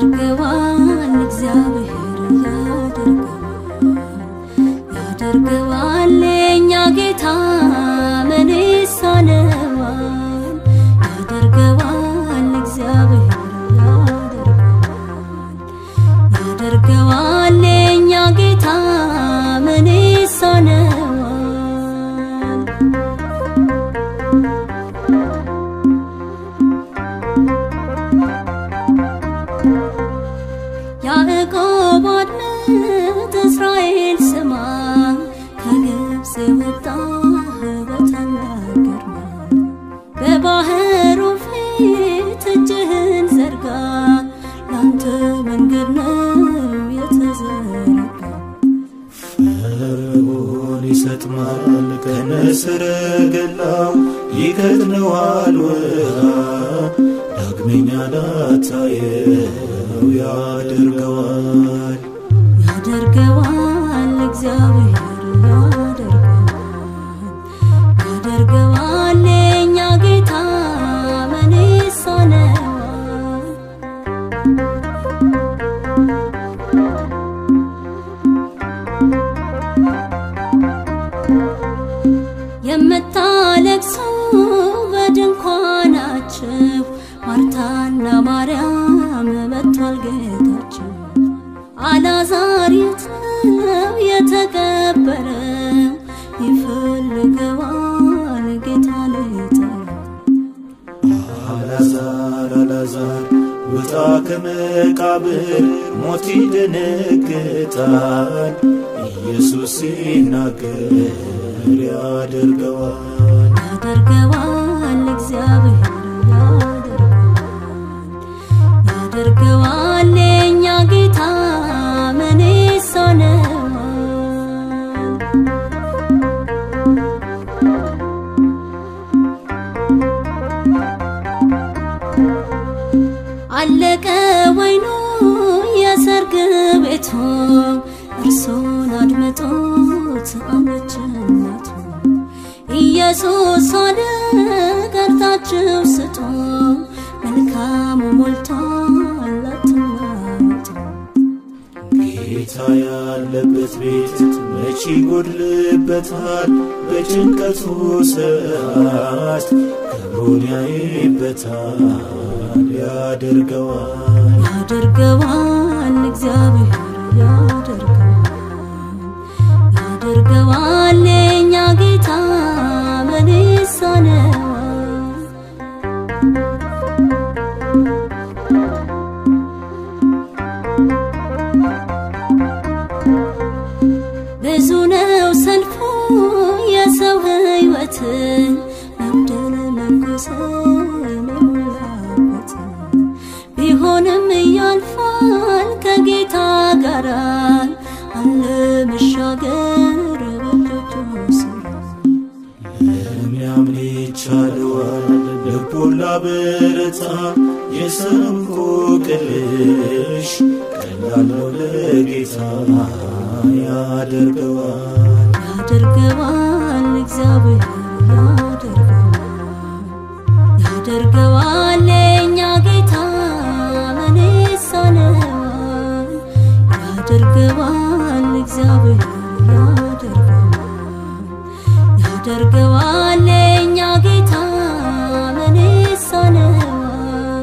ያደርገዋል እግዚአብሔር ያደርገዋል ያደርገዋል የእኛ ጌታ ምን ይሳነዋል ያደርገዋል እግዚአብሔር ያደርገዋል ያደርገዋል የእኛ ጌታ ምን ይሳነዋል ያዕቆብ አድምጥ እስራኤል ስማ ከግብፅ የወጣህ በታላቅ ግርማ በባህሩ ፊት እጅህን ዘርጋ ላንተ መንገድ ነው የተዘረጋ ፈርዖን ይሰጥማል ከነሰረገላው ይከድነዋል ውሃ ዳግመኛ ላታየው ያደርገዋል ያደርገዋል እግዚአብሔር ያደርገዋል ያደርገዋል የእኛ ጌታ ምን ይሳነዋል የምታለቅሱ በድንኳናችሁ ማርታና ማርያም መጥቷል ጌታችሁ አልዓዛር የት ነው የተቀበረው ይፈልገዋል ጌታ ሊጠራው አልዓዛር አልዓዛር ውጣ ከመቃብር ሞት ይደነግጣል ኢየሱስ ሲናገር ያደርገዋል ያደርገዋል እግዚአብሔር ያደርገዋል ያደርገዋል የእኛ ጌታ ምን ይሳነዋል አለቀ ወይኑ የሰርግ ቤቱ እርሱን አድምጦት አመችነቱ ኢየሱስ አለ ቀርታችሁ ስጡ መልካሙ ሞልቷል አትናወጡ ጌታ ያለበት ቤት መቼ ይጎድልበታል? በጭንቀቱ ሰዓት ክብሩን ያይበታል፣ ያደርገዋል። ያደርገዋል እግዚአብሔር ያደርገዋል ያደርገዋል የእኛ ጌታ ምን ይሳነዋል ብዙ ነው ሰልፉ የሰው ሕይወት መብደል መጎሰም የሞላበት ቢሆንም ያልፋል ከጌታ ጋር አለ መሻገር በእጆቹ ስር ለሚያምን ይቻለዋል፣ ልቡን ላበረታ የሰው እንቆቅልሽ ቀላል ነው ለጌታ ያደርገዋል። ያደርገዋል እግዚአብሔር ያደርገዋል ያደርገዋል የእኛ ጌታ ምን ይሳነዋል ያደርገዋል እግዚአብሔር ያደርገዋል ያደርገዋል የእኛ ጌታ ምን ይሳነዋል